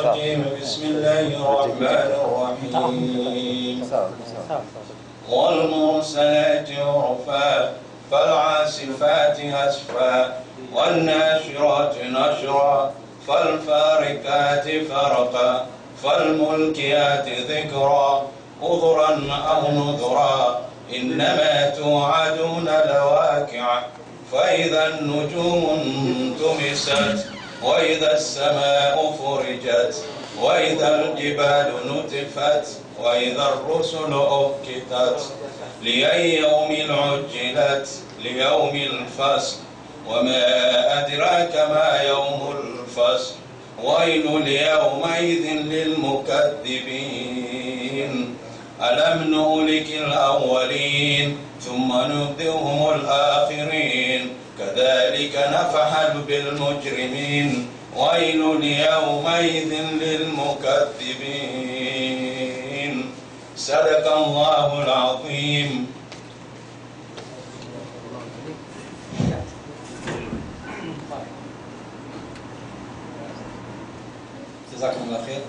الرجيم بسم الله الرحمن الرحيم والمرسلات عرفا فالعاصفات أسفا والناشرات نشرا فالفارقات فرقا فالملكيات ذكرا عذرا أو نذرا إنما توعدون لواقع فإذا النجوم انتمست وإذا السماء فرجت وإذا الجبال نتفت وإذا الرسل أكتت لأي يوم عجلت ليوم الفصل وما أدراك ما يوم الفصل ويل يومئذ للمكذبين ألم نهلك الأولين ثم نبدئهم الآخرين كذلك نفعل بالمجرمين ويل يومئذ للمكذبين صدق الله العظيم جزاكم الله خير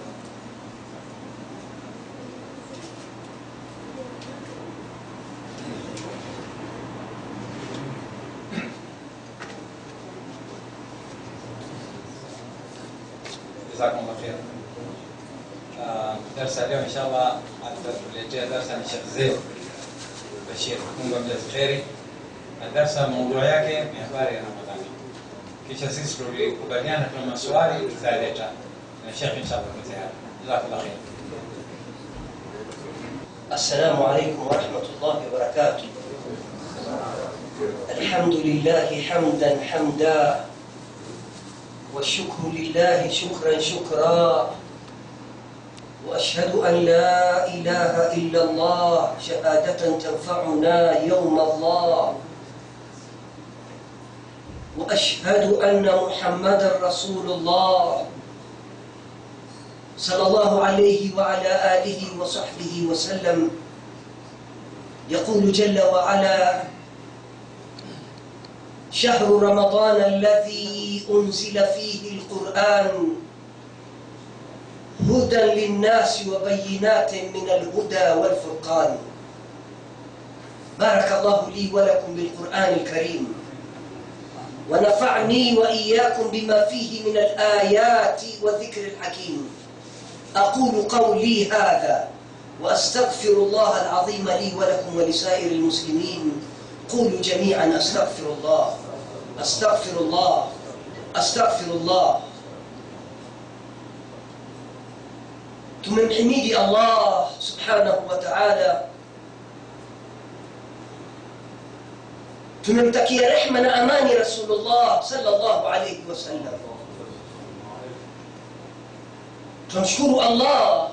جزاكم الله خير آه، درس اليوم ان شاء الله tuletea darsa ni Sheikh Zaid Bashir Mungu amjaze kheri na darsa maudhui yake ni habari ya Ramadhani kisha sisi tulikubaliana kwa maswali tutaleta na Sheikh inshallah kwa tayari jazakallah khair السلام عليكم ورحمة الله وبركاته الحمد لله حمدا حمدا والشكر لله شكرا شكرا وأشهد أن لا إله إلا الله شهادة تنفعنا يوم الله وأشهد أن محمدا رسول الله صلى الله عليه وعلى آله وصحبه وسلم يقول جل وعلا شهر رمضان الذي أنزل فيه القرآن هدى للناس وبينات من الهدى والفرقان بارك الله لي ولكم بالقرآن الكريم ونفعني وإياكم بما فيه من الآيات والذكر الحكيم أقول قولي هذا وأستغفر الله العظيم لي ولكم ولسائر المسلمين قولوا جميعا أستغفر الله أستغفر الله أستغفر الله tumemhimidi allah subhanahu wa taala tumemtakia rehma na amani rasulullah salllahu alaihi wasallam tunamshukuru allah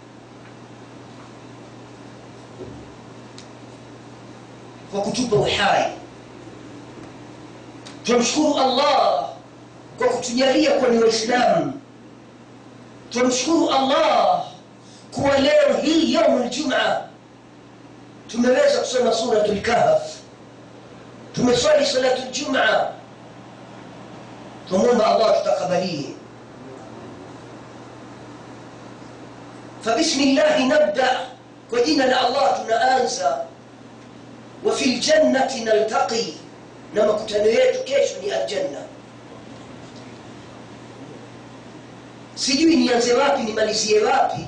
kwa kutupa uhai tunamshukuru allah kwa kutujalia kuwa ni waislamu tunamshukuru allah kuwa leo hii yaumu ljuma tumeweza kusoma suratu lkahf tumeswali salatu ljuma tumwomba allah tutakabalie فبسم الله نبدأ وجينا الله tunaanza وفي الجنة نلتقي na makutano yetu kesho ni aljanna sijui nianze wapi nimalizie wapi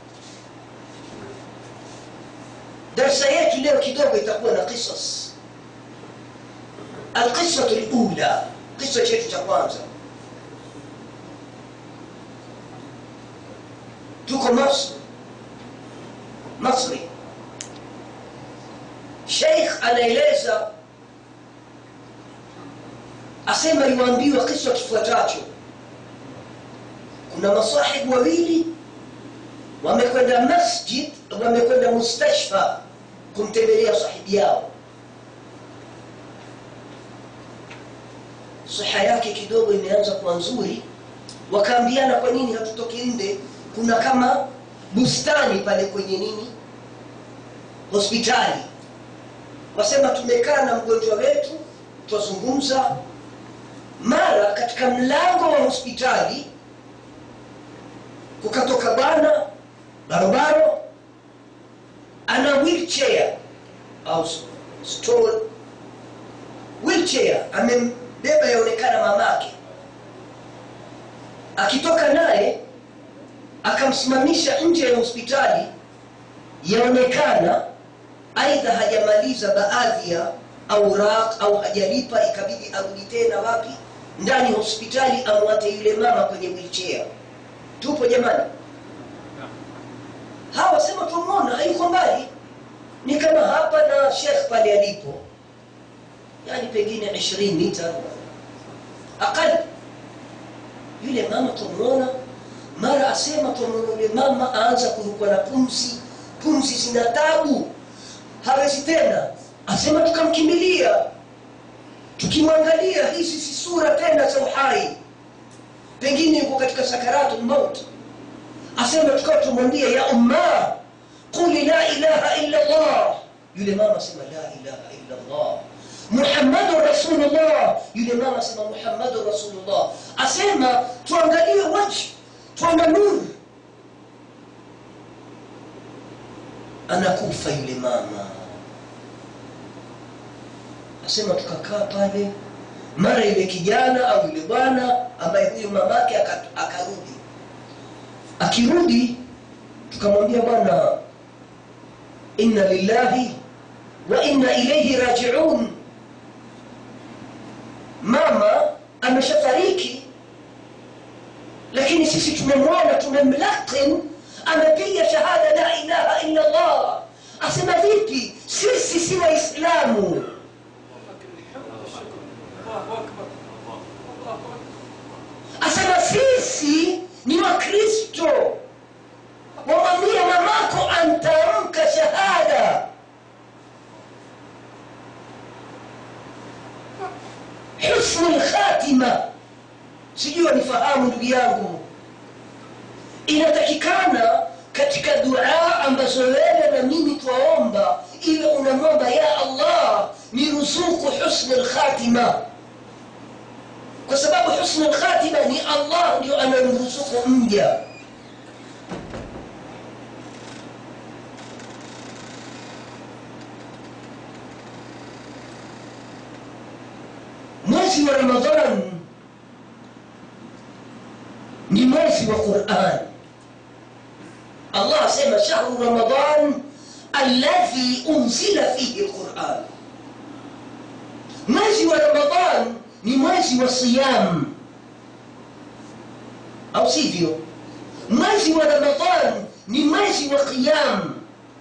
darsa yetu leo kidogo itakuwa na qisas alqisatu lula kisa chetu cha kwanza tuko masri masri sheikh anaeleza asema iwaambiwa kisa kifuatacho kuna masahibu wawili wamekwenda masjid wamekwenda mustashfa kumtembelea sahibi yao siha yake kidogo imeanza kuwa nzuri wakaambiana kwa nini hatutoki nde kuna kama bustani pale kwenye nini hospitali wasema tumekaa na mgonjwa wetu twazungumza mara katika mlango wa hospitali kukatoka bwana barobaro ana wheelchair au stool wheelchair amembeba yaonekana mamake akitoka naye akamsimamisha nje ya hospitali yaonekana aidha hajamaliza baadhi ya auraq au hajalipa ikabidi arudi tena wapi ndani ya hospitali amwate yule mama kwenye wheelchair tupo jamani hawa sema tumwona hayuko mbali ni kama hapa na shekh pale alipo yani pengine 20 mita aqal yule mama tumwona mara asema tumwona yule mama aanza kurukwa na pumzi pumzi zina tabu hawezi tena asema tukamkimbilia tukimwangalia hizi si sura tena za uhai pengine yuko katika sakaratu lmaut asema tukawa tumwambia ya umma quli la ilaha illa llah yule mama asema la ilaha illa llah muhammadun rasulullah yule mama asema muhammadun rasulullah asema tuangalie wajhi twana nuru anakufa yule mama asema tukakaa pale mara yule kijana au yule bwana ambaye huyu mamake aka- akarudi akirudi tukamwambia bwana inna lillahi wa inna ilaihi rajiun mama ameshafariki lakini sisi tumemwona tumemlakin amepiga shahada la ilaha illa allah asema vipi sisi si waislamu asema sisi ni wakristo wamwambie mamako antamka shahada husnu lkhatima sijui wanifahamu ndugu yangu inatakikana katika dua ambazo wewe na mimi twaomba iwe unamwomba ya allah niruzuku husnu lkhatima kwa sababu husnu lkhatima ni allah ndio anamruzuku mja mwezi wa ramadhan ni mwezi wa quran allah asema shahru ramadan alladhi unzila fihi lquran mwezi wa ramadan ni mwezi wa siyam au sivyo mwezi wa ramadan ni mwezi wa qiyam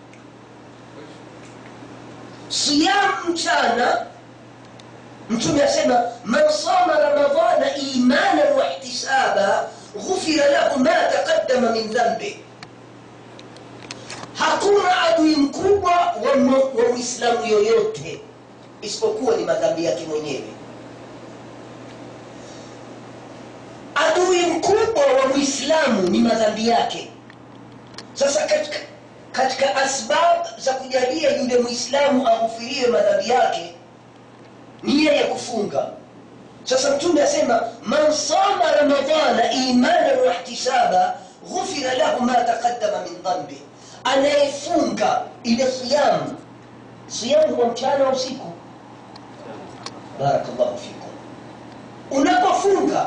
siyam mchana mtume asema man sama ramadana imanan wahtisaba ghufira lahu ma taqaddama min dhanbi hakuna adui mkubwa wa mu- wa mwislamu yoyote isipokuwa ni madhambi yake mwenyewe adui mkubwa wa mwislamu ni madhambi yake sasa katika, katika asbab za kujalia yule mwislamu aghufiriwe madhambi yake nia ya kufunga sasa mtume asema man sama ramadana imanan wahtisaba ghufira lahu ma taqaddama min dhambi anayefunga ile siyam siyam wa mchana wa usiku barakallahu fikum unapofunga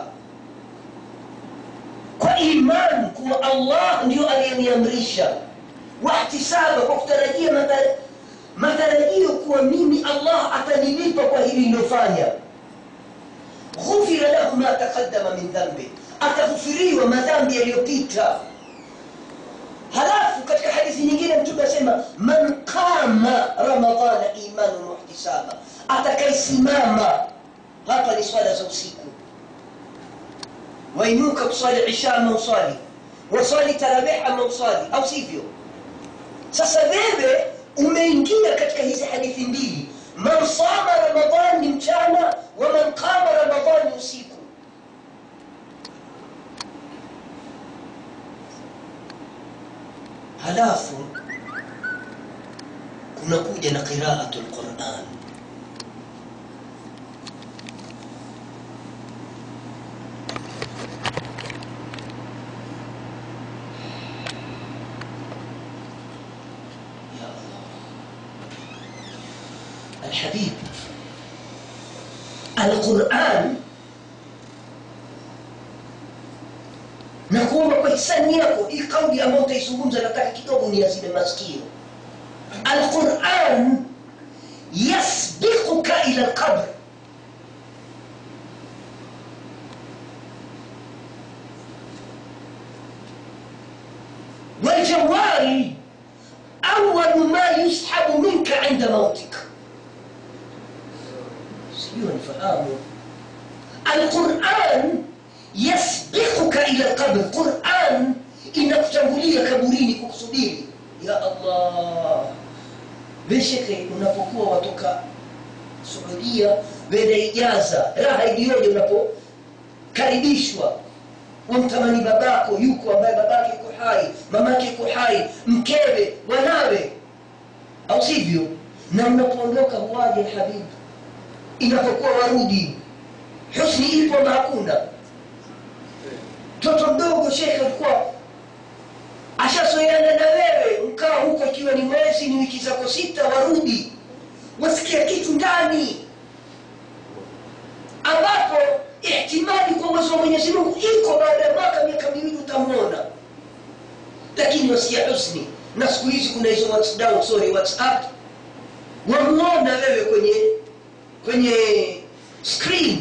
kwa iman kuwa allah ndio aliyeniamrisha wahtisaba kwa kutarajia madhara matarajio kuwa mimi allah atanilipa kwa hili lilofanya ghufira lahu ma taqaddama min dhambi ataghufiriwa madhambi yaliyopita halafu katika hadithi nyingine mtume asema man qama ramadana imanan wahtisaba atakayesimama hapa ni swala za usiku wainuka kuswali isha ama uswali waswali tarawih ama uswali au sivyo sasa wewe umeingia katika hizi hadithi mbili man sama ramadan ni mchana wa man qama ramadan ni usiku halafu kunakuja na qiraatu lquran alhabib alquran na kuomba kwa hisani yako hii kauli ambayo utaizungumza nataka kidogo niazime masikio alquran yasbiquka ila lqabr والجوال أول ما يسحب منك عند موتك sijui nifahamu alquran yasbiquka ila lqabr quran inakutangulia kaburini kukusubiri ya allah besheke unapokuwa watoka suudia wende ijaza raha iliyoje unapokaribishwa wamtamani babako yuko ambaye babake yuko hai mamake yuko hai mkewe wanawe au sivyo na mnapoondoka huwaje habibu inapokuwa warudi husni ipo na hakuna mtoto mdogo shekhe alikuwa ashazoeana na wewe mkaa huko ikiwa ni mwezi ni wiki zako sita warudi wasikia kitu ndani ambapo ihtimali kwa uwezo wa mwenyezi mungu iko baada ya mwaka miaka miwili utamwona lakini wasikia husni na siku hizi kuna hizo whatsapp, sorry, whatsapp wamwona wewe kwenye kwenye screen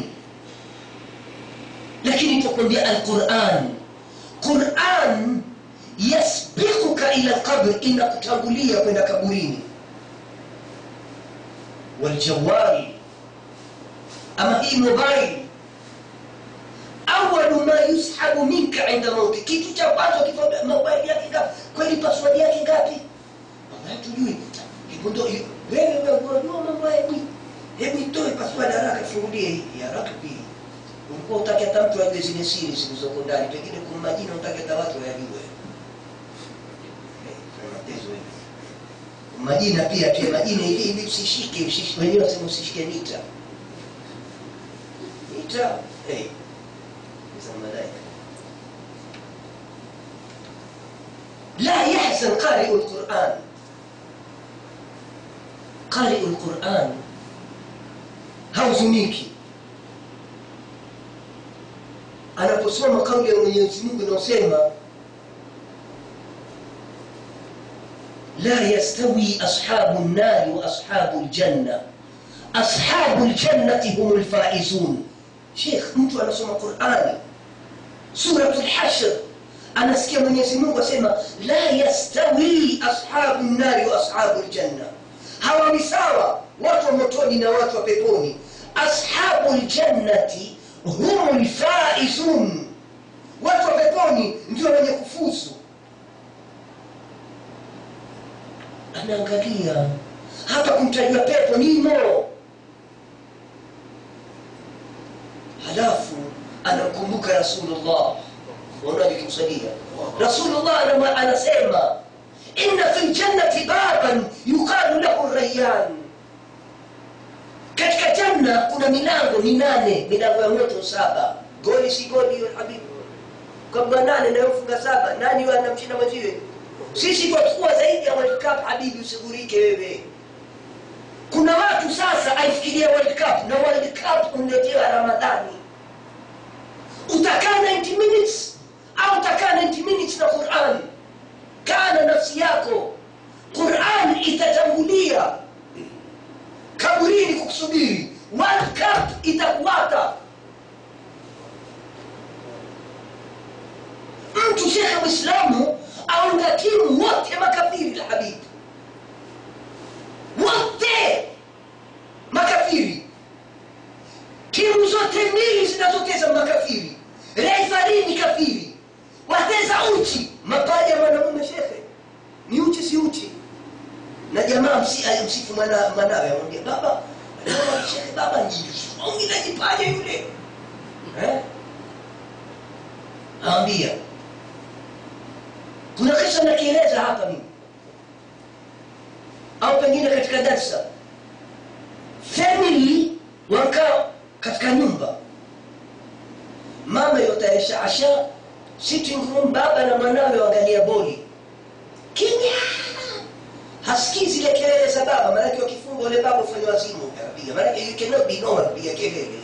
lakini tukwambia alquran quran yasbiquka ila lqabr inakutangulia kwenda kaburini waljawari ama hii mobile awalu ma yushabu minka inda mauti kitu cha kwanza kifaa mobile yake ngapi kweli password yake ngapi wallahi tujui hebu ndo wewe wewe unajua mambo ya nini hebu itoe password haraka fungulie hii haraka pia ulikuwa utaki hata mtu ajue zile siri zilizoko ndani pengine kuna majina utaki hata watu wayajue majina pia pia majina hivi hivi usishike usishike wenyewe wasema usishike nita nita hey. za malaika لا يحزن قارئ القرآن قارئ القرآن hauzuniki anaposoma kauli ya mwenyezi mungu inaosema la yastawi ashabu nnari wa ashabu ljanna ashabu ljannati hum lfaizun shekh mtu anasoma qurani surat lhashr anasikia mwenyezi mungu asema la yastawi ashabu nnari wa ashabu ljanna hawa ni sawa watu wa motoni na watu wa peponi ashabu ljannati hum lfaizun watu wa peponi ndio wenye kufuzu anaangalia hapa kumtajua pepo nimo halafu anamkumbuka rasulullah waonaje kimsalia rasulullah anama- anasema inna fi ljannati baban yuqalu lahu rayyan katika janna kuna milango minane milango ya moto saba goli si goli hiyo habibu kabla nane nayofunga saba nani huyo anamshinda mwenziwe sisi twachukua zaidi ya world cup habibi usigurike wewe kuna watu sasa aifikiria world cup na world cup umletewa ramadhani utakaa 90 minutes au utakaa 90 minutes na quran kaa na nafsi yako quran itatangulia kaburini kukusubiri world cup itakuwata mtu shekhe mwislamu aunga timu wote makafiri la habibi wote makafiri timu zote mbili zinazoteza makafiri refari ni kafiri wateza uchi mapaja mwanamume shekhe ni uchi si uchi na jamaa msi alimsifu mwana mwanawe amwambia baba baba, shekhe baba njiungi na kipaja yule eh? awambia kuna kisa nakieleza hapa mimi au pengine katika darsa family wakaa katika nyumba mama yotayarisha asha sitting room baba na mwanawe waangalia boli kimya hasikii zile kelele za baba maanake wakifunga ule baba ufanya wazimu utapiga maanake you cannot be normal piga kelele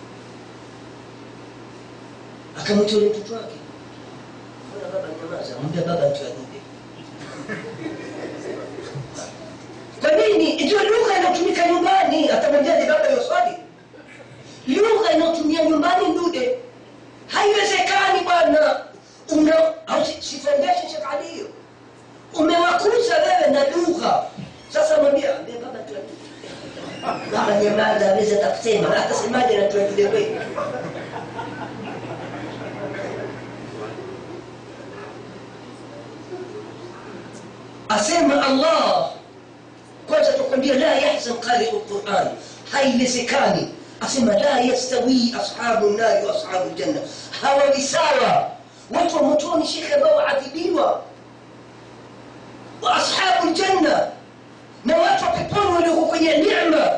akamwita ule mtoto wake mbona baba nyamaza mwambia baba mtu adude kwa nini ndio lugha inayotumika nyumbani atamwambiaje baba hiyo swali lugha inayotumia nyumbani ndude haiwezekani bwana una au si- si foundation Sheikh Ali hiyo umewakuza wewe na lugha sasa mwambia ambia baba tu adude baba nyamaza aweza takusema atasemaje na tuadude wewe asema allah kwanza tukwambia la yahzan qari'u lquran haiwezekani asema la yastawi ashabu nari wa ashabu ljanna hawawi sawa watu wa motoni shekhe ambao waadhibiwa wa ashabu ljanna na watu wa peponi walioko kwenye nema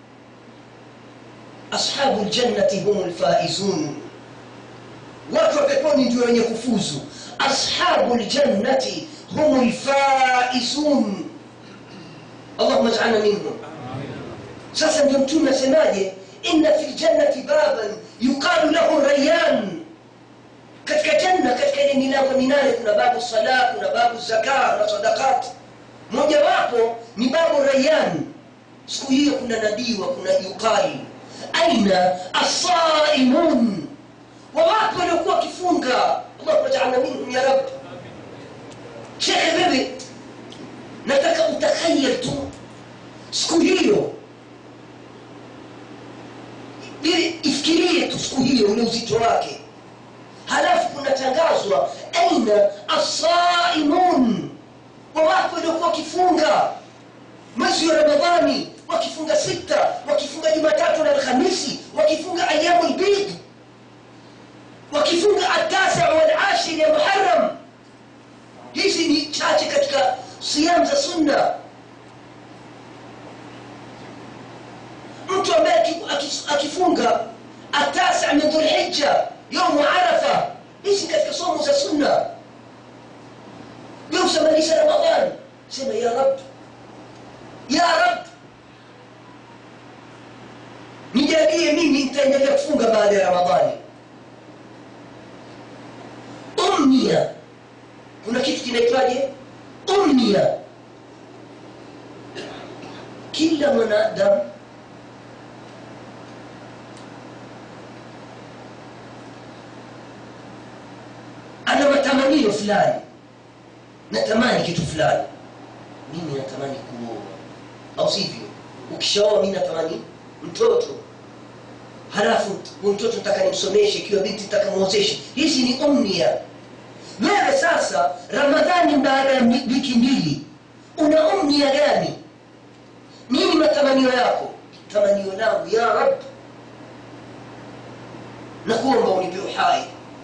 ashabu ljannati hum lfaizun watu wa peponi ndio wenye kufuzu ashabu ljannati hum lfaizun allahuma jalna minhum sasa ndio mtume asemaje inna fi ljannati baban yuqalu lahu rayan katika janna katika ile milango minane kuna babu sala kuna babu zaka na sadakat mojawapo ni babu rayan siku hiyo kuna nadiwa kuna yuqali aina asaimun wawapo waliokuwa wakifunga allahuma jalna minhum ya rab shekhe wewe nataka utakhayal tu siku hiyo ili ifikirie tu siku hiyo ule uzito wake halafu kunatangazwa aina asaimun wawapo waliokuwa wakifunga mwezi wa ramadhani wakifunga sita wakifunga jumatatu na alhamisi wakifunga ayamu lbid wakifunga atasa walashir ya muharam hizi ni chache katika siyam za sunna mtu ambaye aki- aki- akifunga atasa min dhulhija yaumu arafa hizi ni katika somo za sunna yausamalisha ramadan sema ya rab ya rab nijalie mimi nitaendelea kufunga baada ya ramadhani umnia kuna kitu kinaitwaje umnia kila mwanadamu ana matamanio fulani natamani kitu fulani mimi natamani kuoa au sivyo ukishaoa mi natamani mtoto halafu huyu mtoto nataka nimsomeshe ikiwa binti nataka mwozeshe hizi ni umnia wewe sasa ramadhani baada ya mi- wiki mbili una umnia gani nini matamanio yako tamanio langu ya rab nakuomba unipe uhai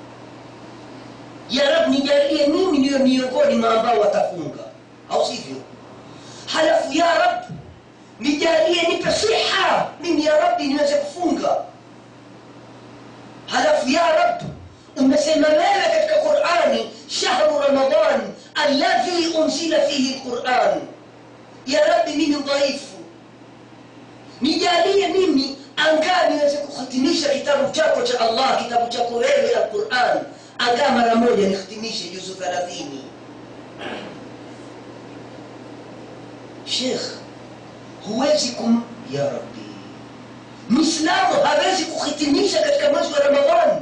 ya rab nijalie mimi niyo miongoni mwa ambao watafunga au sivyo halafu ya rab nijalie nipe siha mimi ya rabbi niweze kufunga halafu ya rab umesema wewe katika qurani shahru ramadan alladhi unzila fihi lquran ya rabbi mimi dhaifu nijalie mimi angaa niweze kuhitimisha kitabu chako cha allah kitabu chako wewe alquran angaa mara moja nihitimishe juzu thalathini shekh huwezi kum ya rabbi mwislamu hawezi kuhitimisha katika mwezi wa ramadhani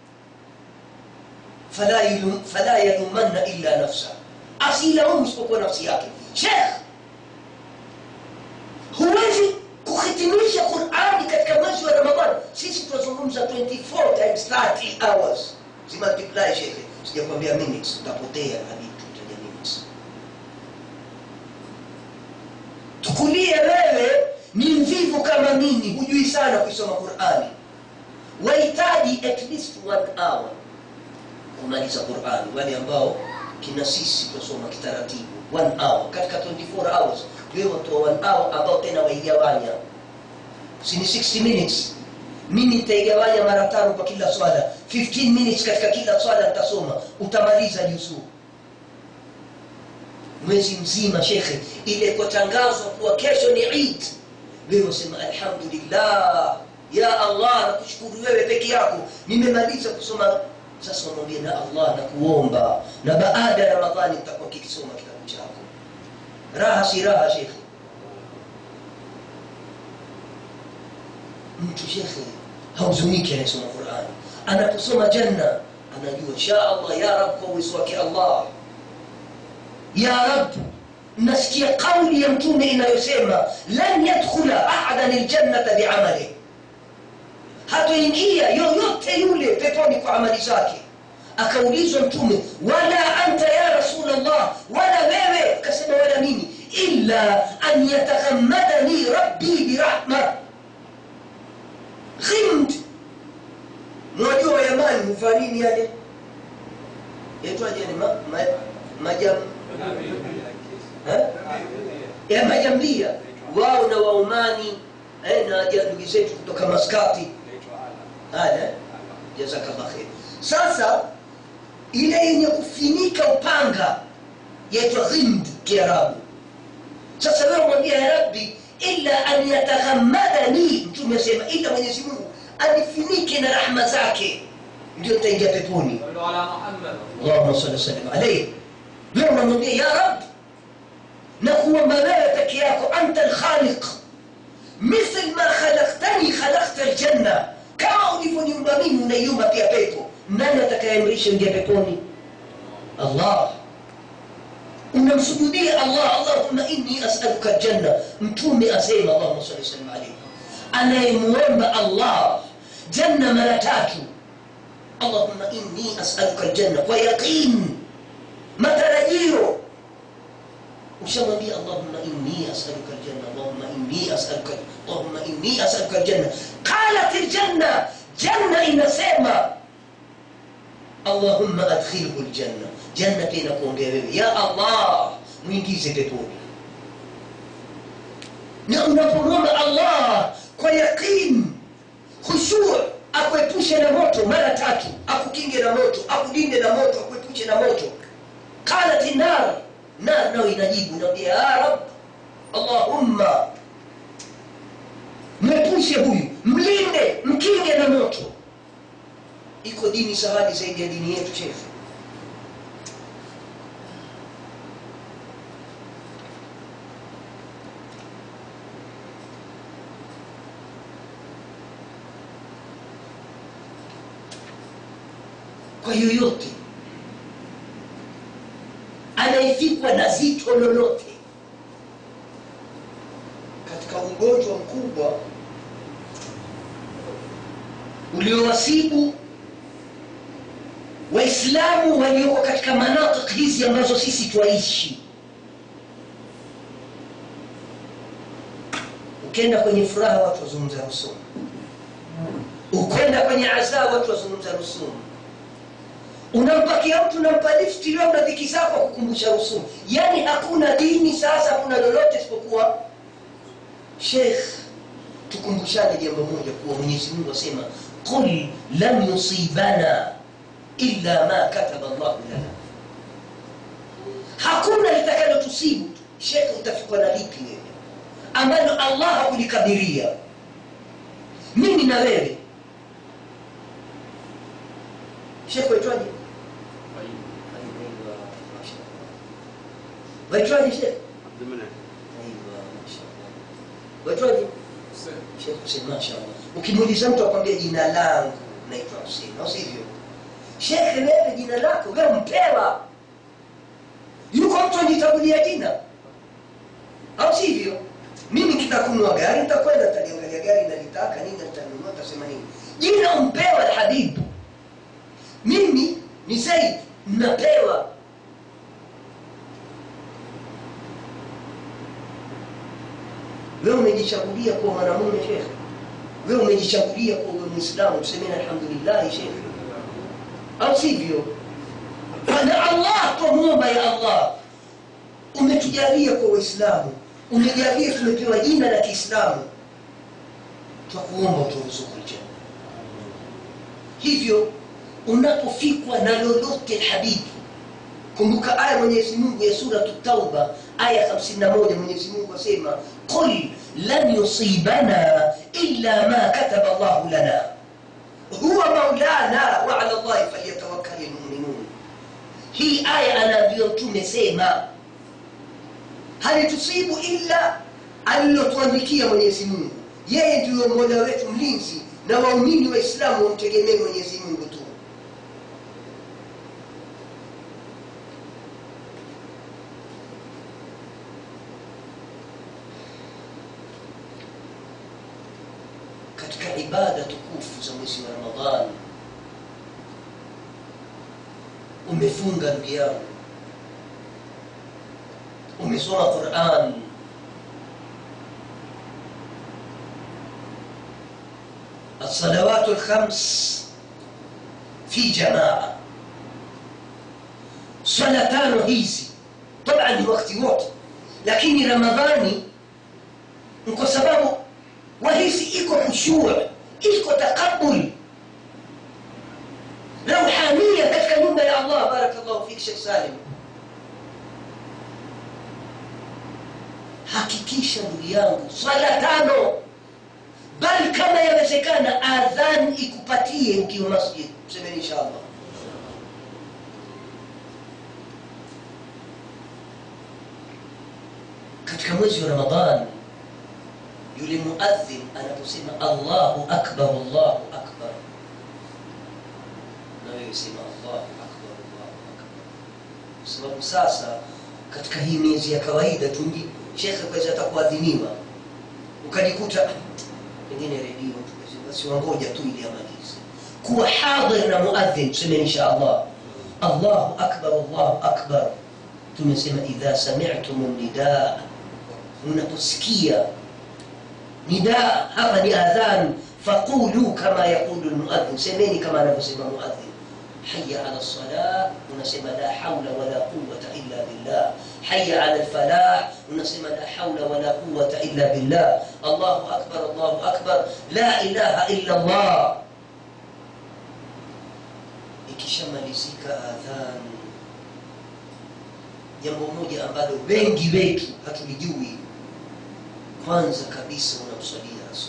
fala yulum- fala yalumanna illa nafsa asilaumu isipokuwa nafsi yake shekh huwezi kuhitimisha qurani katika mwezi wa ramadhani sisi tunazungumza 24 times 30 hours zimultiply shekhe sijakwambia minutes utapotea hadi tutaja minutes tukulie wewe ni mvivu kama mimi hujui sana kuisoma qurani wahitaji at least one hour kumaliza qurani wale ambao kina sisi tunasoma kitaratibu one hour katika 24 hours wewe watoa one hour ambao tena waigawanya si ni 60 minutes mimi nitaigawanya mara tano kwa kila swala 15 minutes katika kila swala nitasoma utamaliza juzuu mwezi mzima shekhe ile kutangazwa kuwa kesho ni Eid wewe usema alhamdulillah ya Allah nakushukuru wewe peke yako nimemaliza kusoma sasa unamwambia na Allah na kuomba na baada ya Ramadhani nitakuwa kikisoma kitabu chako raha si raha shekhe mtu shekhe hauzuniki anayesoma Qur'ani anaposoma janna anajua insha Allah ya Rabb kwa uwezo wake Allah ya Rabb nasikia kauli ya mtume inayosema lan yadkhula ahadan aljannata bi'amalihi hatoingia yoyote yule peponi kwa amali zake akaulizwa mtume wala anta ya rasulallah wala wewe akasema wala mimi illa an yataghammadani rabbi birahma ghimd mwajua wayamani huvaa nini yale yaitwaje yani ma, ma, majam eh? ya majambia wao na waumani eh, na ndugu zetu kutoka maskati haya jazakallah khair sasa ile yenye kufinika upanga yaitwa ghimd kiarabu sasa wewe mwambia ya rabbi illa an yataghammadani mtume asema ila mwenyezi mungu anifinike na rahma zake ndio nitaingia peponi صلوا على محمد allahuma salli wasallim alaihi wewe unamwambia ya rab na kuomba wewe peke yako anta alkhaliq مثل ما خلقتني خلقت الجنة كما ulivyoniumba mimi unaiumba pia pepo nani atakayeamrisha ingia peponi allah unamsujudia allah allahumma inni asaluka aljanna mtume asema allahuma salli wasallim alaihi anayemuomba allah janna mara tatu allahumma inni asaluka aljanna kwa yaqin matarajio ushamwambia allahumma inni asaluka aljanna allahumma inni asaluka allahumma inni asaluka aljanna qalat aljanna janna inasema allahumma adkhilhu aljanna janna pia inakuombea wewe ya allah mwingize peponi na unapomwomba allah kwa yaqin khushuu akuepushe na moto mara tatu akukinge na moto akudinde na moto akuepushe na moto qalat nar nar nayo inajibu naambia ya rab allahumma mwepushe huyu mlinde mkinge na moto iko dini sahali zaidi ya dini yetu shefu kwa yoyote anayefikwa na zito lolote katika ugonjwa mkubwa uliowasibu waislamu walioko katika manatik hizi ambazo sisi twaishi ukienda kwenye furaha watu wazungumza rusumu ukwenda kwenye azaa watu wazungumza rusumu unampakia mtu unampa lifti leo na dhiki zako kukumbusha rusumu yaani hakuna dini sasa hakuna lolote isipokuwa shekh tukumbushane jambo moja kuwa mwenyezi mungu asema qul lam yusibana illa ma kataba llahu lana hakuna litakalotusibu shekh utafikwa na lipi wewe ambalo allah hakulikadiria mimi na wewe shekh waitwaje waitwaje shekh waitwaje Sheikh Hussein mashallah. Ukimuuliza mtu akwambia jina langu naitwa Hussein, au sivyo? Shekhe, wewe jina lako wewe mpewa. Yuko mtu anitangulia jina, au sivyo? Mimi kitakunua gari nitakwenda taliangalia gari nalitaka nini, nitanunua tasema nini. Jina umpewa Alhabibu. Mimi ni Said, napewa wewe umejichagulia kuwa mwanamume shekhe wewe umejichagulia kuwa uwe mwislamu tusemeni alhamdulillahi shekhe au sivyo na allah twamwomba ya allah umetujalia kwa waislamu umejalia tumepewa jina la kiislamu twakuomba uturuzuku ljana hivyo unapofikwa na lolote habibi kumbuka aya mwenyezi mungu ya suratu tauba aya 51 mwenyezi mungu asema qul lan yusibana illa ma kataba llahu lana huwa maulana wa ala llahi falyatawakkali lmuminun hii aya anaambiwa mtume sema halitusibu illa alilotuandikia mwenyezi mungu yeye ndiyo mola wetu mlinzi na waumini waislamu wamtegemee mwenyezi mungu tu katika ibada tukufu za mwezi wa ramadhani umefunga ndugu yangu umesoma quran الصلوات الخمس في جماعة swala tano hizi طبعا ni wakati wote lakini ramadhani ni kwa sababu wahisi iko khushua iko taqabul rauhania katika nyumba ya allah barakallahu fik shekh salim hakikisha ndugu yangu swala tano bali kama yawezekana adhan ikupatie ukiwa masjid semeni inshallah katika mwezi wa ramadhan yule muadhin anaposema allahu akbar allahu akbar na wewe sema allahu akbar allahu akbar kwa sababu sasa katika hii miezi ya kawaida tungi shekhe kweza atakuadhiniwa ukajikuta pengine redio basi wangoja tu ili amalize kuwa hadhir na muadhin tuseme insha allah allahu akbar allahu akbar tumesema idha sami'tum nidaa unaposikia nidaa hapa ni adhan faqulu kama yaqulu lmuadhin semeni kama anavyosema muadhin haya ala lsalah unasema la haula wala quwata illa billah haya ala lfalah unasema la haula wala quwata illa billah allahu akbar allahu akbar la ilaha illa allah ikishamalizika adhan jambo moja ambalo wengi wetu hatulijui kwanza kabisa unamswalia rasul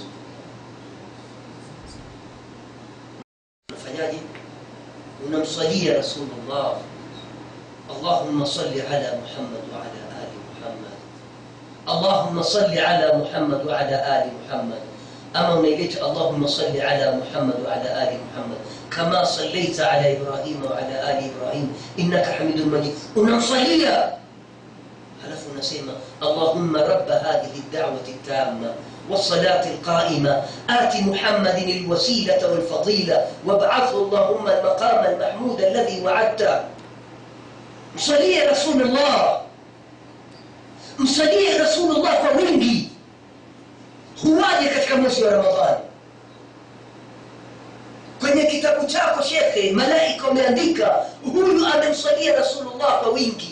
unafanyaje unamswalia rasulullah اللهم صل على محمد وعلى آل محمد اللهم صل على محمد وعلى آل محمد أما نيلت اللهم صل على محمد وعلى آل محمد كما صليت على إبراهيم وعلى آل إبراهيم إنك حميد مجيد ونصليا هلف نسيما اللهم رب هذه الدعوة التامة والصلاة القائمة آت محمد الوسيلة والفضيلة وابعثه اللهم المقام المحمود الذي وعدته msalie rasulullah msalie rasulullah kwa wingi huwaje katika mwezi wa ramadhani kwenye kitabu chako shekhe malaika wameandika huyu amemsalia rasulullah kwa wingi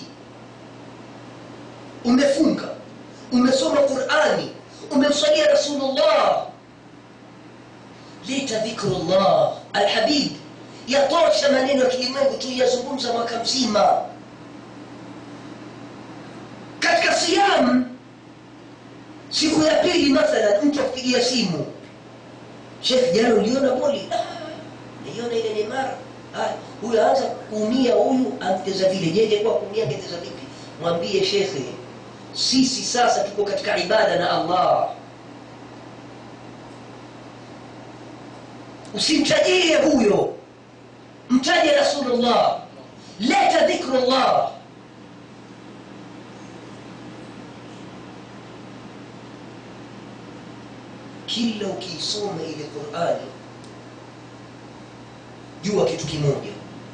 umefunga umesoma qurani umemsalia rasulullah leta dhikrullah alhabib yatosha maneno ya kilimwengu tu yazungumza mwaka mzima katika siyam siku ya pili mathalan mtu akupigia simu shekh jana uliona boli naiona ile neymar huyu aanza kuumia huyu amteza vile jeje kwa kuumia angeteza vipi mwambie shekhe sisi sasa tuko katika ibada na allah usimtajie huyo mtaje rasulullah leta dhikrullah kila ukiisoma ile qurani jua kitu kimoja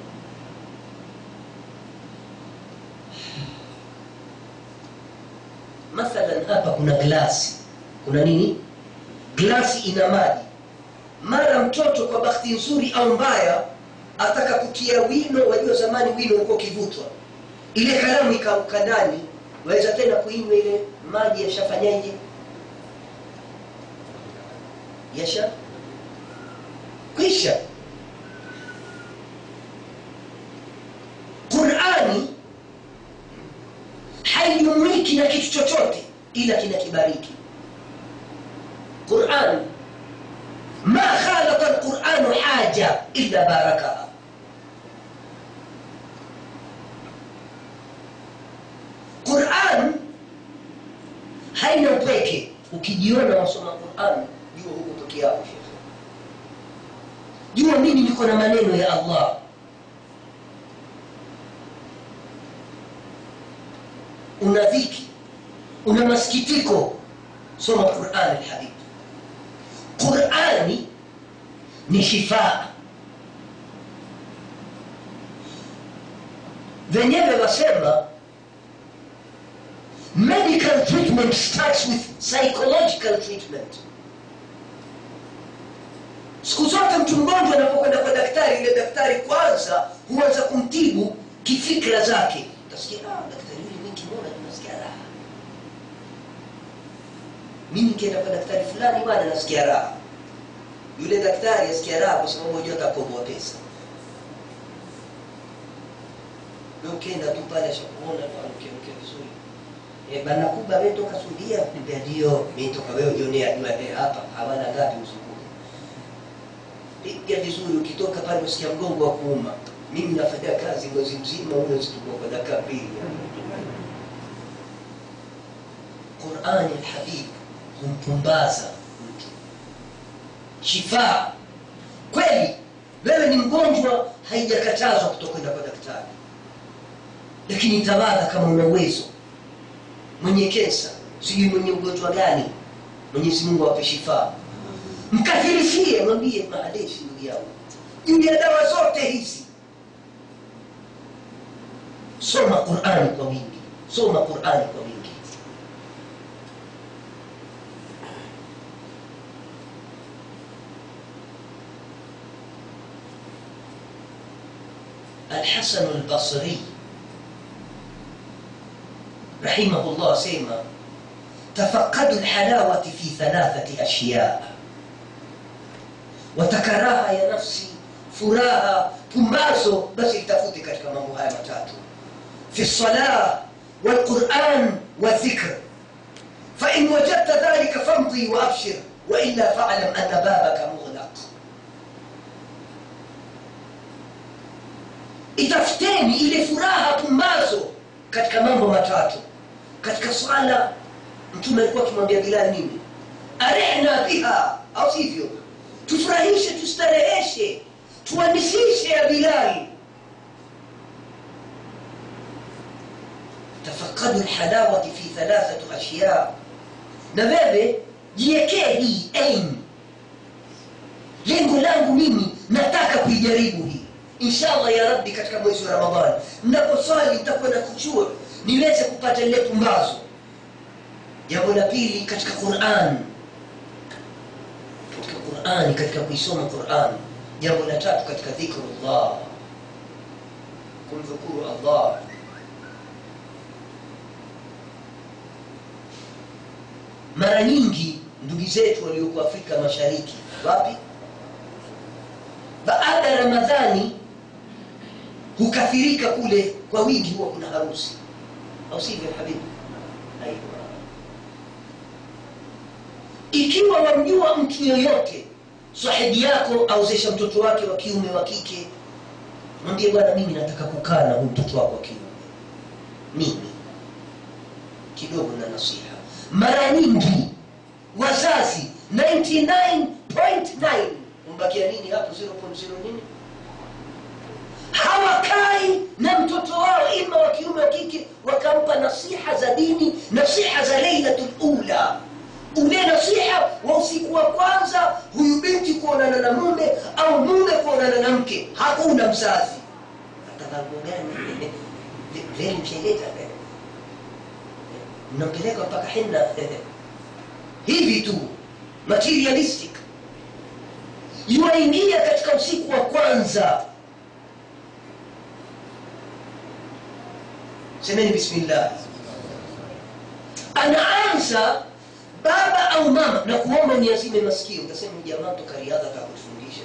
mathalan hapa kuna glasi kuna nini glasi ina maji mara mtoto kwa bahati nzuri au mbaya ataka kutia wino wajua zamani wino ulikuwa ukivutwa ile kalamu ikauka ndani waweza tena kuinywa ile maji yashafanyaje yasha kwisha qurani haijumuiki na kitu chochote ila kinakibariki quran ma khalaqa lquranu haja illa barakaha quran haina upweke ukijiona wasoma quran jua huko peke yako shekhe jua mimi niko na maneno ya allah una dhiki una masikitiko soma qurani lhabibi qurani ni shifaa wenyewe wasema medical treatment starts with psychological treatment siku zote mtu mgonjwa anapokwenda kwa daktari ile daktari kwanza huanza kumtibu kifikra zake utasikia ah, daktari yule mi kimona nasikia raha mimi nikienda kwa daktari fulani bwana nasikia raha yule daktari asikia raha kwa sababu hajua atakoboa pesa Wewe ukienda tu pale ashakuona tu anakuamkia vizuri Eh, bana kuba wewe toka Saudia niambia ndio mimi toka wewe jionea jua eh, hapa hawana ngapi uzunguko piga vizuri ukitoka pale usikia mgongo wa kuuma mimi nafanya kazi mwezi mzima huyo situkuwa kwa dakika mbili qurani lhabib humpumbaza mtu shifaa kweli wewe ni mgonjwa haijakatazwa kutokwenda kwa daktari lakini tawadha kama una uwezo mwenye kensa sijui mwenye ugonjwa gani mwenyezi mungu awape shifaa mkafirishie mwambie maaleshi ndugu yangu juu ya dawa zote hizi soma qurani kwa wingi soma qurani kwa wingi الحسن البصري رحمه الله سيما تفقدوا الحلاوة في ثلاثة أشياء watakaraha ya nafsi furaha pumbazo basi itafute katika mambo haya matatu fi lsalah walquran wadhikr fain wajadta dhalika famdi waabshir waila falam ana babaka mughlaq itafuteni ile furaha pumbazo katika mambo matatu katika swala mtume alikuwa akimwambia bilal nini arihna biha au sivyo tufurahishe tustareheshe tuanisishe ya bilali tafakadu lhalawati fi thalathatu ashya na wewe jiekee hii aim lengo langu mimi nataka kuijaribu hii inshallah ya rabbi katika mwezi wa ramadhani mnaposwali nitakuwa na kuchua niweze kupata lile pumbazo jambo la pili katika quran katika qurani katika kuisoma quran jambo la tatu katika dhikrullah kumdhukuru allah mara nyingi ndugu zetu walioko afrika mashariki wapi baada ya ramadhani hukafirika kule kwa wingi huwa kuna harusi au sivyo habibi aiwa ikiwa wamjua mtu yoyote sahibi yako aozesha mtoto wake wa kiume wa kike mwambie bwana mimi nataka kukaa na huyu mtoto wako wa kiume mimi kidogo na nasiha mara nyingi wazazi 99.9 umbakia nini hapo 0.0 nini hawakai na mtoto wao ima wa kiume wa kike wakampa nasiha za dini nasiha za leilatul ula ule nasiha wa usiku wa kwanza huyu binti kuonana na mume au mume kuonana na mke hakuna mzazi atavango gani veli mshaileta mnampeleka mpaka henna hivi tu materialistic yuwaingia katika usiku wa kwanza semeni bismillah anaanza baba au mama na kuomba niazime masikio utasema jamaa toka riadha kakutufundisha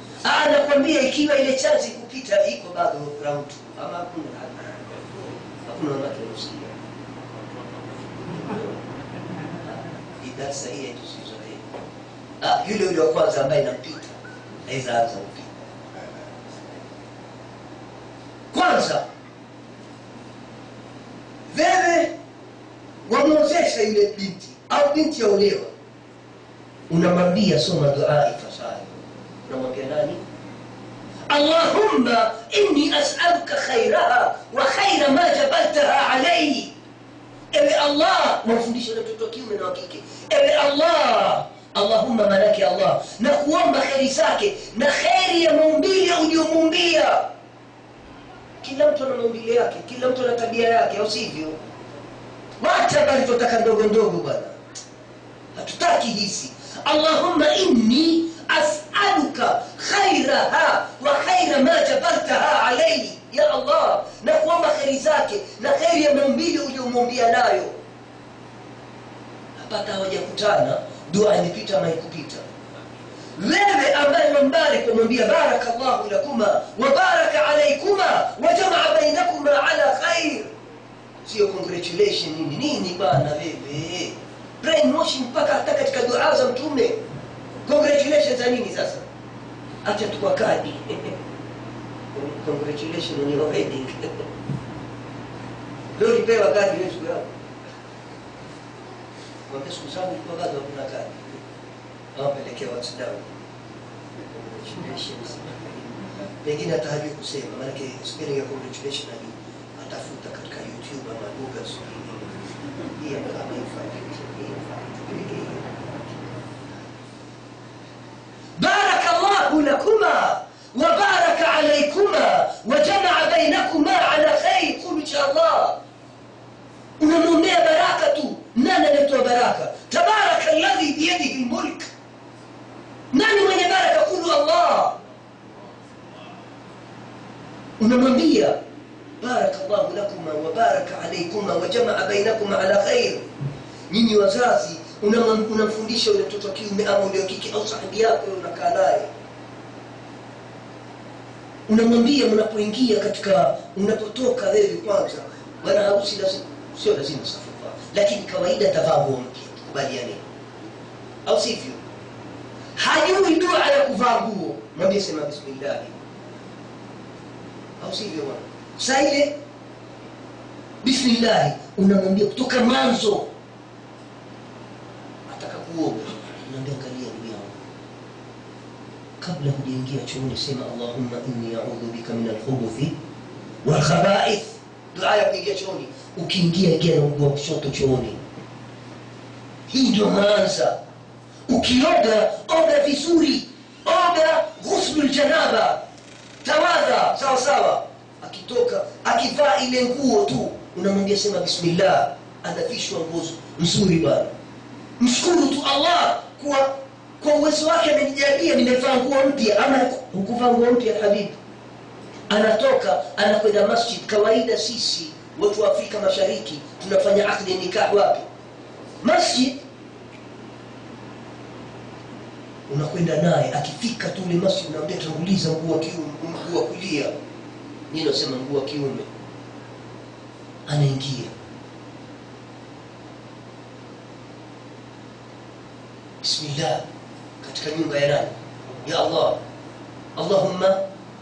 anakwambia ikiwa ile chansi kupita iko bado round ama hakuna hakuna wanawake wanaosikia Hii darsa hii tusizoee ah, yule yule wa kwanza ambaye nampita aweza anza upya kwanza wewe wamwozesha yule binti au binti yaolewa unamwambia soma dua ifasayo unamwambia nani allahumma inni asaluka khairaha wa khaira ma jabaltaha alaihi ewe allah wamfundisha na mtoto wa kiume na wa kike ewe allah allahumma manake allah na kuomba kheri zake na kheri ya maumbile uliomuumbia kila mtu ana maumbile yake kila mtu ana tabia yake au sivyo wacha bali tunataka ndogo ndogo bwana hatutaki hizi allahumma inni asaluka khairaha wa khaira ma jabaltaha alaihi ya allah na kuomba kheri zake na kheri ya maumbili uliomwambia nayo hapata hawajakutana dua imepita ama ikupita wewe ambaye wambariki wamwambia baraka llahu lakuma wa baraka alaikuma wa jamaa bainakuma ala khair sio congratulation nini nini bana wewe brainwashing mpaka hata katika dua za mtume congratulations za nini sasa acha tukwa kadi congratulations on your wedding leo ulipewa kadi leo siku yako mwambia siku zangu ilikuwa bado hakuna kadi awapelekea whatsapp congratulations pengine hata hajui kusema maanake spelling ya congratulation hajui atafuta katika youtube ama google sijui nini. hii hapa kama ifanye hii ifanye tupeleke hii بارك الله لكما وبارك عليكما وجمع بينكما على خير قولوا ان شاء الله unamwombea baraka tu nani anayetoa baraka tabaraka alladhi biyadihi lmulk nani mwenye baraka kulu allah unamwambia baraka llahu lakuma wabaraka alaikuma wajamaa bainakuma ala khair nyinyi wazazi unamwam- unamfundisha ule mtoto wa kiume ama ule wa kike au sahibi yako yule unakaa naye unamwambia mnapoingia katika unapotoka wewe kwanza bwana harusi lazima sio lazima safufa lakini kawaida tavaa nguo mpya tukubaliane au sivyo hajui dua ya kuvaa nguo mwambie sema bismillahi au sivyo bwana saa ile bismillahi unamwambia kutoka mwanzo ataka kuoga unaambia angalia ndugu yangu kabla hujaingia chooni sema allahumma inni audhu bika min alkhubuthi walkhabaith dua ya kuingia chooni ukiingia ingia na mguu wa kushoto chooni hii ndio maanza ukioga oga vizuri oga ghuslu ljanaba tawadha sawa sawa akitoka akivaa ile nguo tu unamwambia sema bismillah anavishwa nguo nzuri bwana mshukuru tu allah kwa kwa uwezo wake amenijalia nimevaa nguo mpya ama hukuvaa nguo mpya habibi anatoka anakwenda masjid kawaida sisi watu wa afrika mashariki tunafanya akdi nikah wapi masjid unakwenda naye akifika tu ule masjid unaambia tanguliza mguu wa kiume mguu wa kulia ni nasema mguu wa kiume anaingia bismillah katika nyumba ya nani ya allah allahumma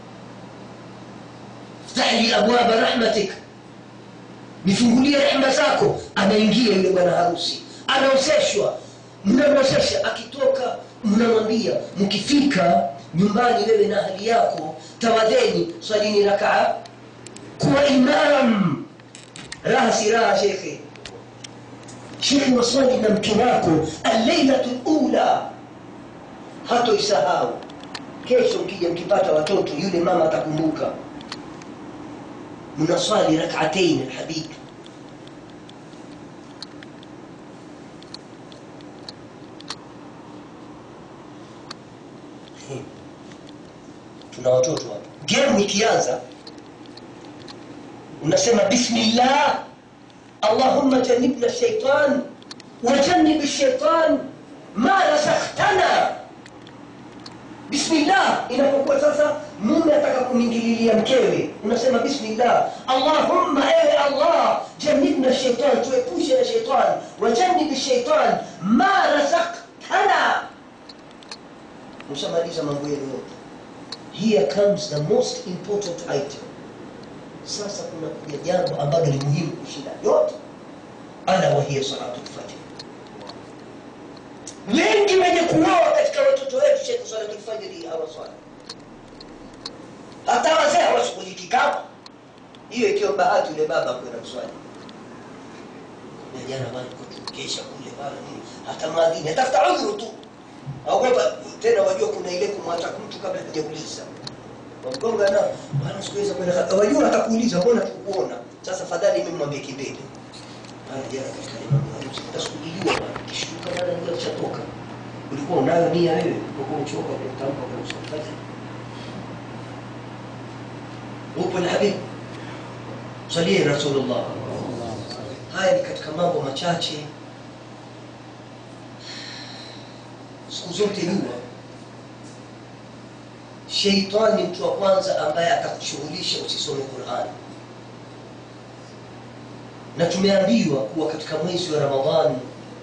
ftah li abwaba rahmatik nifungulie rehma zako anaingia yule bwana harusi anaozeshwa mnamwozesha akitoka mnamwambia mkifika nyumbani wewe na hali yako tawadheni swalini rakaa kuwa imam raha si raha shekhe shekhe waswali na mke wako alleilatu lula hatoisahau kesho mkija mkipata watoto yule mama atakumbuka mnaswali rakatain alhabib tuna watoto hapa gemu ikianza unasema bismillah allahumma janibna shaitan wajanib shaitan ma razaqtana bismillah inapokuwa sasa mume ataka kumingililia mkewe unasema bismillah allahumma ewe allah Allah jannibna shaitan tuepushe na shaitan wajannibi shaitan ma razaktana mshamaliza mambo yenu yote here comes the most important item sasa kuna kuja jambo ambalo ni muhimu kushinda yote ala wahiya salatu lfajr wengi wenye kuoa katika watoto wetu shekhe salatu lfajiri hawaswali hata wazee hawashughuliki kama hiyo ikiwa bahati yule baba kwenda kuswali jana bana kesha kule bana nini hata maadhini atafuta udhuru tu aogopa tena wajua kuna ile kumwacha mtu kabla hajauliza wamgonga na bana sikuweza kwenda wajua atakuuliza mbona tukuona sasa fadhali mimi mwambie kibele bana jana katika ile mambo harusi utasukujiliwa bana kishtuka bana ndio chatoka ulikuwa unayo nia wewe ulikuwa uchoka kwa kutamka kwa usafiri upo na habibi salie rasulullah haya ni katika mambo machache siku zote jua sheitani mtu wa kwanza ambaye atakushughulisha usisome qurani na tumeambiwa kuwa katika mwezi wa ramadhani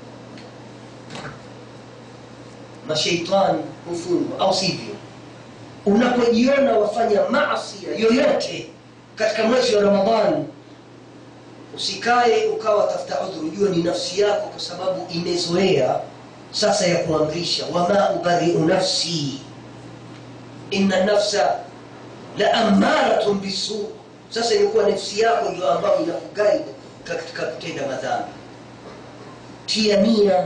masheitani hufungwa au sivyo unapojiona wafanya maasia yoyote katika mwezi wa ramadhani usikae ukawa tafuta udhuru jua ni nafsi yako kwa sababu imezoea sasa ya kuamrisha wama ubariu nafsi inna nafsa la amaratun bisu sasa imekuwa nafsi yako ndio ambayo inakugaida katika kutenda madhambi tia nia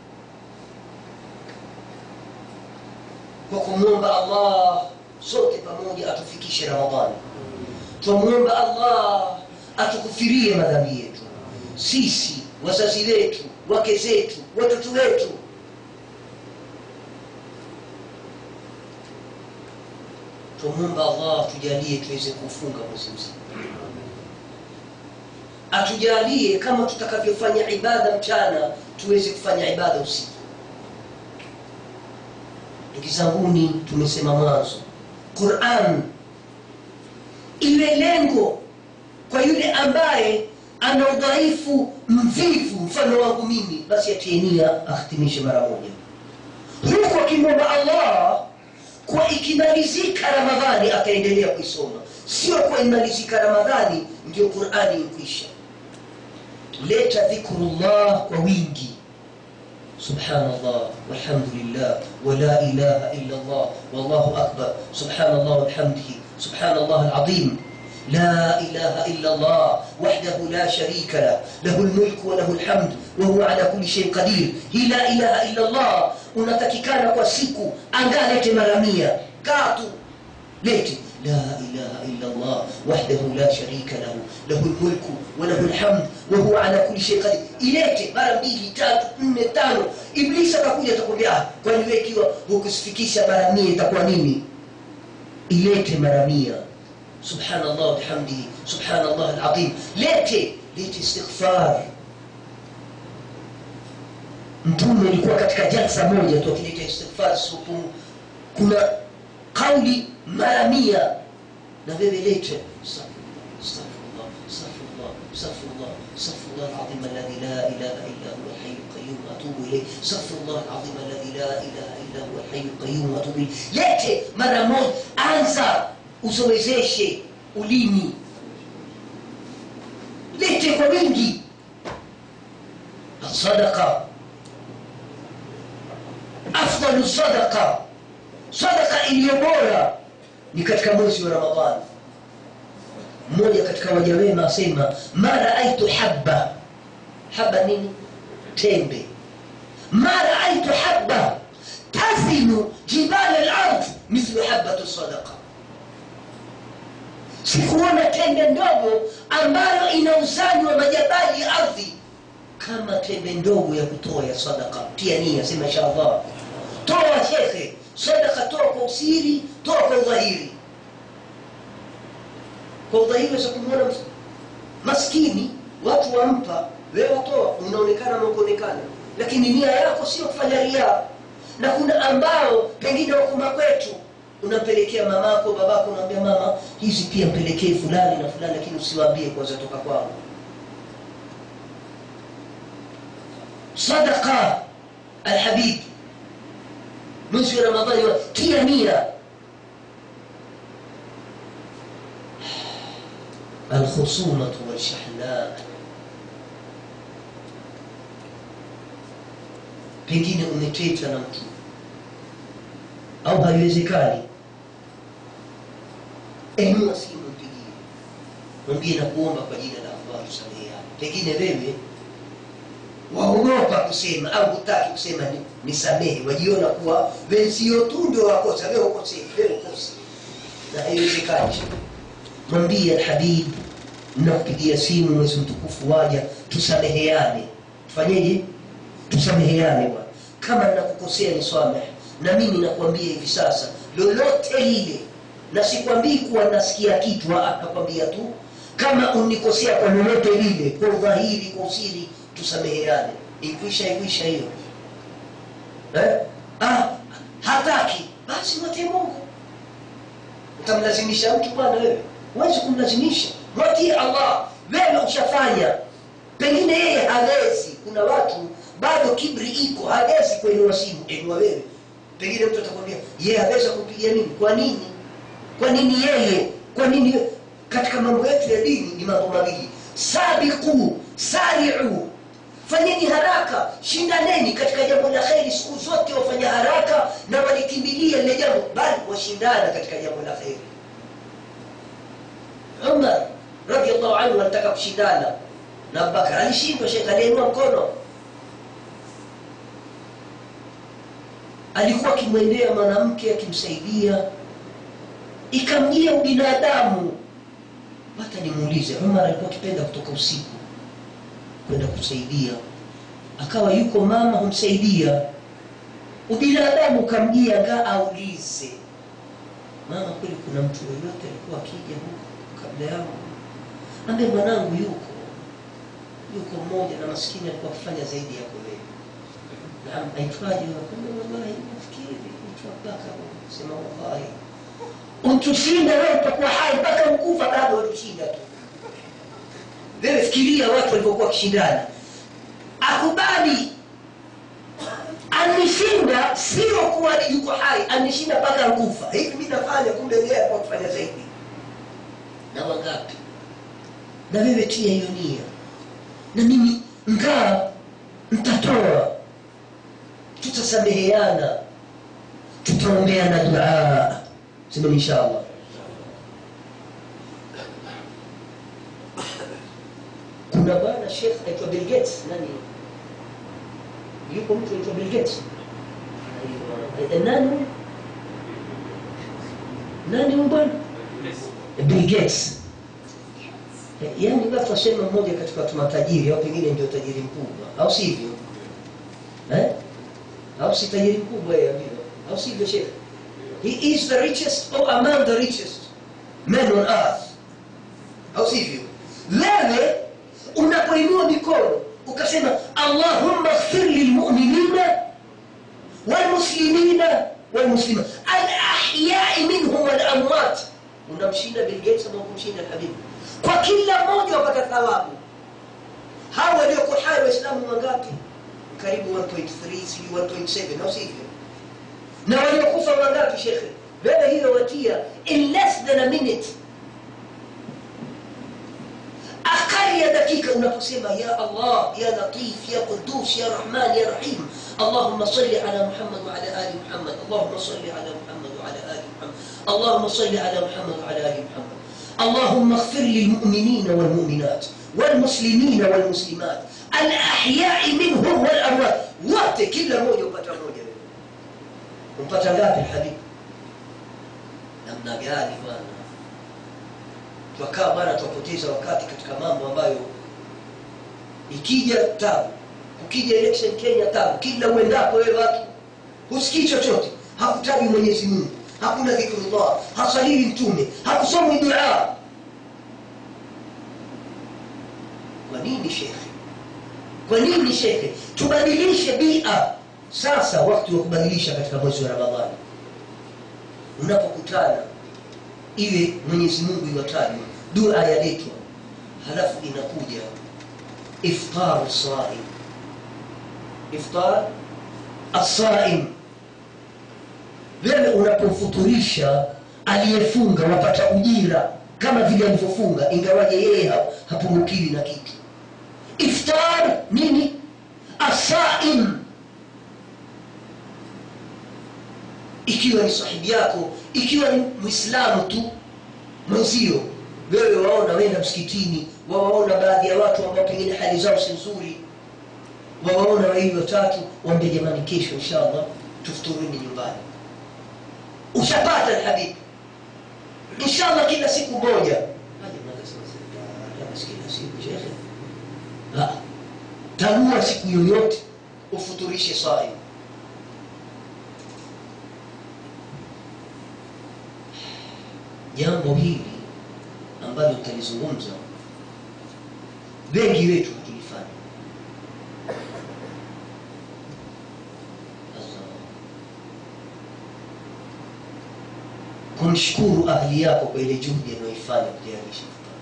kwa kumwomba allah sote pamoja atufikishe ramadhani twamwomba allah atukufirie madhambi yetu sisi wazazi wetu wake zetu watoto wetu twamwomba allah tujalie tuweze kufunga mwezi mzima atujalie kama tutakavyofanya ibada mchana tuweze kufanya ibada usiku ndugu zanguni tumesema mwanzo quran iwe lengo kwa yule ambaye ana udhaifu mvivu mfano wangu mimi basi atie nia ahitimishe mara moja huku akimwomba allah kwa ikimalizika ramadhani akaendelea kuisoma sio kwa imalizika ramadhani ndio qurani ikwisha leta dhikrullah kwa wingi سبحان الله والحمد لله ولا إله إلا الله والله أكبر سبحان الله وبحمده سبحان الله العظيم لا إله إلا الله وحده لا شريك له له الملك وله الحمد وهو على كل شيء قدير هي لا إله إلا الله unatakikana kwa siku angalete mara mia katu lete لا إله إلا الله وحده لا شريك له له الملك وله الحمد وهو على كل شيء قدير ilete mara mbili tatu nne tano iblisi atakuja atakwambia "Ah, kwani wewe ikiwa hukusifikisha mara mia itakuwa nini ilete mara mia subhanallah wabihamdihi subhanallah alazim lete lete istighfar mtume alikuwa katika jalsa moja tu akileta istighfar supu kuna kauli mara mia na wewe lete astaghfirullah astaghfirullah astaghfirullah astaghfirullah العظيم الذي لا اله الا هو الحي القيوم اتوب اليه استغفر الله العظيم الذي لا اله الا هو الحي القيوم اتوب اليه lete mara moja anza usowezeshe ulimi lete kwa wingi الصدقه afdalu sadaqa sadaka iliyo bora ni katika mwezi wa ramadhani mmoja katika waja wema asema ma raaitu habba haba nini tembe ma raaitu habba tazinu jibala lard mithlu habatu sadaqa sikuona tembe ndogo ambayo inauzanywa majabali ya ardhi kama tembe ndogo ya kutoa ya sadaka tia nia sema inshallah toa shekhe sadaka toa kwa usiri toa kwa udhahiri kwa udhahiri weza kumwona ms- maskini watu wampa wewe watoa unaonekana maukuonekana lakini nia yako sio kufanya riaa na kuna ambao pengine wakuma kwetu unampelekea mamako babako unaambia mama hizi pia mpelekee fulani na fulani lakini usiwaambie kwanza toka kwangu sadaqa alhabib mwezi wa ramadhani wa tia nia alkhusumatu walshahna pengine umeteta na mtu au haiwezekani enua simu mpigie mwambie na kuomba kwa jina la allah tusameheane pengine wewe waogopa kusema au hutaki kusema ni- nisamehe wajiona kuwa wenzio tu ndio wakosa wewe ukosei wewe ukosi na haiwezekani mwambie alhabib nakupigia simu mwezi mtukufu waja tusameheane tufanyeje tusameheane bwana kama nakukosea nisamehe na mimi nakwambia hivi sasa lolote lile na sikwambii kuwa nasikia kitu ah, nakwambia tu kama unikosea kwa lolote lile kwa udhahiri kwa usiri tusameheane ikwisha ikwisha hiyo eh? ah, hataki basi mwatie mungu utamlazimisha mtu bwana wewe huwezi kumlazimisha mwatie allah wewe ushafanya pengine yeye hawezi kuna watu bado kibri iko hawezi kuinua simu enua wewe pengine mtu atakwambia yeye haweza kupigia mimi kwa nini kwa nini yeye kwa nini yeye? katika mambo yetu ya dini ni mambo mawili sabiqu sariu fanyeni haraka shindaneni katika jambo la kheri siku zote wafanya haraka na walikimbilia lile jambo bali washindana katika jambo la kheri umar radiallahu anhu alitaka kushindana na abubakar alishindwa shekh aliinua mkono alikuwa akimwendea mwanamke akimsaidia ikamjia ubinadamu hata nimuulize umar alikuwa akipenda kutoka usiku kwenda kusaidia akawa yuko mama humsaidia ubinadamu ukamjia ngaa aulize mama kweli kuna mtu yoyote alikuwa akija huko kabla yangu ambe mwanangu yuko yuko mmoja na maskini alikuwa akifanya zaidi yako wewe naam aitwaje akambe wallahi nafikiri mtu abaka sema wallahi utushinda wewe utakuwa hai mpaka mkufa bado watushinda tu wewe fikiria watu walivyokuwa wakishindana akubali anishinda sio kuwa yuko hai anishinda mpaka nkufa hivi mi nafanya kumbe yeye alikuwa kufanya zaidi na wangapi na wewe tia hiyo nia na mimi ngaa mtatoa tutasameheana tutaombeana duaa sema inshallah kuna bwana shekh aitwa bill gates nani yuko mtu aitwa bill gates Aiwa, nani huyu? nani huyu bwana bill gates Eh, yaani watu wasema mmoja katika watu matajiri au pengine ndio tajiri mkubwa au sivyo eh? au si tajiri mkubwa yeye vile au sivyo shekh he is the richest or among the richest men on earth au sivyo wewe unapoinua mikono ukasema allahumma ighfir lilmuminina walmuslimina walmuslimat alahyai minhum walamwat unamshinda Bill Gates ama kumshinda Habibu kwa kila mmoja wapata thawabu hawa walioko hai waislamu wangapi karibu 1.3 sijui 1.7 au sivyo na waliokufa wangapi shekhe wewe hiyo watia in less than a minute أقل يا دقيقة unaposema يا الله يا لطيف يا قدوس يا رحمن يا رحيم اللهم صل على محمد وعلى آل محمد اللهم صل على محمد وعلى آل محمد اللهم صل على محمد وعلى آل محمد اللهم اغفر للمؤمنين والمؤمنات والمسلمين والمسلمات الأحياء منهم والأموات wote kila mmoja upata moja umpata ngapi habibi namna gani bwana twakaa bwana twapoteza wakati katika mambo ambayo ikija tabu ukija election kenya tabu kila uendapo wewe watu husikii chochote hakutaji mwenyezi mungu hakuna dhikrullah hasalili mtume hakusomwi duaa kwa nini shekhe kwa nini shekhe tubadilishe bia sasa wakati wa kubadilisha katika mwezi wa ramadhani unapokutana iwe mwenyezi mungu iwatajwa dua yaletwa halafu inakuja iftaru saim iftar asaim wewe unapofuturisha aliyefunga wapata ujira kama vile alivyofunga ingawaje yeye ha- hapungukiwi na kitu iftar nini asaim ikiwa ni sahibi yako ikiwa ni mwislamu tu mwenzio wewe waona wenda msikitini wawaona baadhi ya watu ambao pengine hali zao si nzuri wawaona wawili watatu waambie jamani kesho inshallah tufuturini nyumbani ushapata alhabibu inshallah kila siku moja Haja mnaweza sema, "Ah, basi kila siku shekhe." Ah, tanua siku yoyote ufuturishe saim jambo hili ambalo tutalizungumza wengi wetu hatulifanya Sasa, kumshukuru ahli yako kwa ile juhudi anayoifanya kutayarisha futari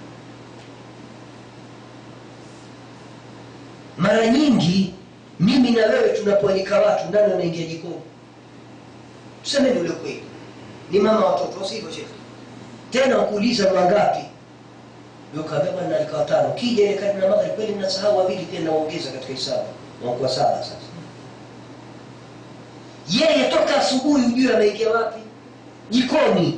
mara nyingi mimi na wewe tunapoalika watu ndani wanaingia jikoni tusemeni ule kweli ni mama watoto wasivyo shekhe tena ukuuliza wangapi ukabeba na alika watano kija ile karibu na maghrib kweli mnasahau wawili pia naongeza katika hisabu wanakuwa saba sasa yeye toka asubuhi ujue ameingia wapi jikoni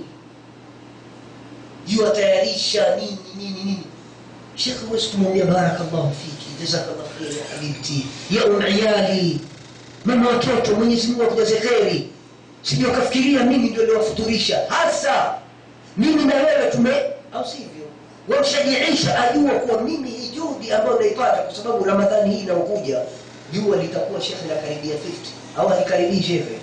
juu atayarisha nini nini nini shekhe huwezi kumwambia barakallahu fiki jazakallahu kheri ya habibti ya umiyali mama watoto mwenyezi mungu akujaze kheri sijui wakafikiria mimi ndio liwafuturisha hasa mimi na wewe tume au sivyo wamshajiisha ajua kuwa mimi hii juhudi ambayo naipata kwa sababu ramadhani hii inaokuja jua litakuwa shekhe la karibia 50 au halikaribii shekhe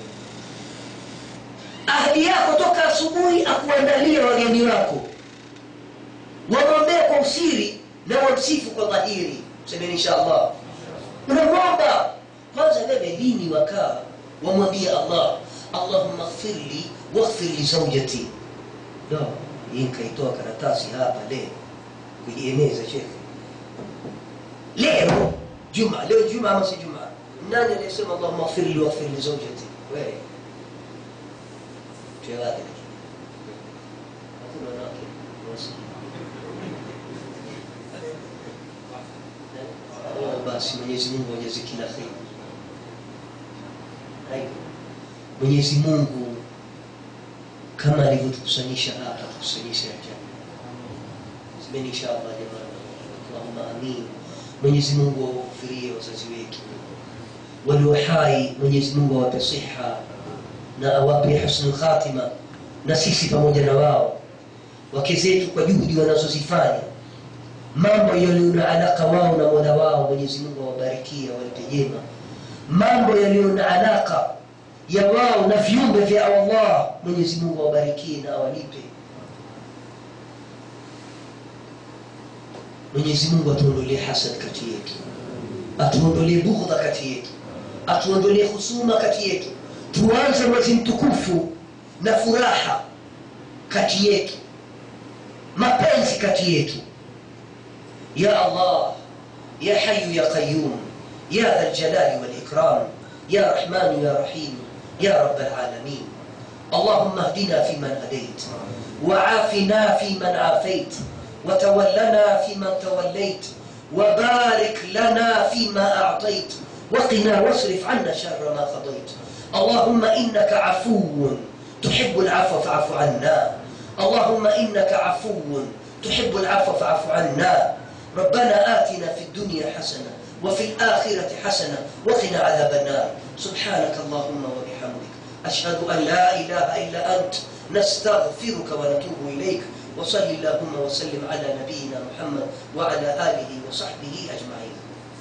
ahadi yako toka asubuhi akuandalia wageni wako wamwombee kwa usiri na wamsifu kwa dhahiri semeni insha allah unamwomba kwanza wewe lini wakaa wamwambie allah allahummaghfirli waghfir li zaujati no hii nikaitoa karatasi hapa leo kujieneza shekhe leo juma leo juma ama si juma nani aliyesema allahumma ghfirli waghfir li zaujati wewe tuewake hakuna wanawake wasi Oh, basi mwenyezi mungu ajaze kila kheri Hayo. mwenyezi mungu kama alivyotukusanyisha hapa tukusanyishe ajana semeni inshallah jamani allahuma amin mwenyezi mungu awaghfirie wazazi wetu walio hai mwenyezi mungu awape siha na awape husnul khatima na sisi pamoja na wao wake zetu kwa juhudi wanazozifanya mambo yaliyo na alaka wao na mola wao mwenyezi mungu awabarikie awalipe jema mambo yaliyo na alaka ya wao na viumbe vya allah mwenyezi mungu awabarikie na awalipe mwenyezi mungu atuondolee hasad kati yetu atuondolee bughdha kati yetu atuondolee husuma kati yetu tuanze mwezi mtukufu na furaha kati yetu mapenzi kati yetu يا الله يا حي يا قيوم يا ذا الجلال والإكرام يا رحمن يا رحيم يا رب العالمين اللهم اهدنا فيمن هديت وعافنا فيمن عافيت وتولنا فيمن توليت وبارك لنا فيما أعطيت وقنا واصرف عنا شر ما قضيت اللهم إنك عفو تحب العفو فاعف عنا اللهم إنك عفو تحب العفو فاعف عنا ربنا آتنا في الدنيا حسنة وفي الآخرة حسنة وقنا عذاب النار سبحانك اللهم وبحمدك أشهد أن لا إله إلا أنت نستغفرك ونتوب إليك وصل اللهم وسلم على نبينا محمد وعلى آله وصحبه أجمعين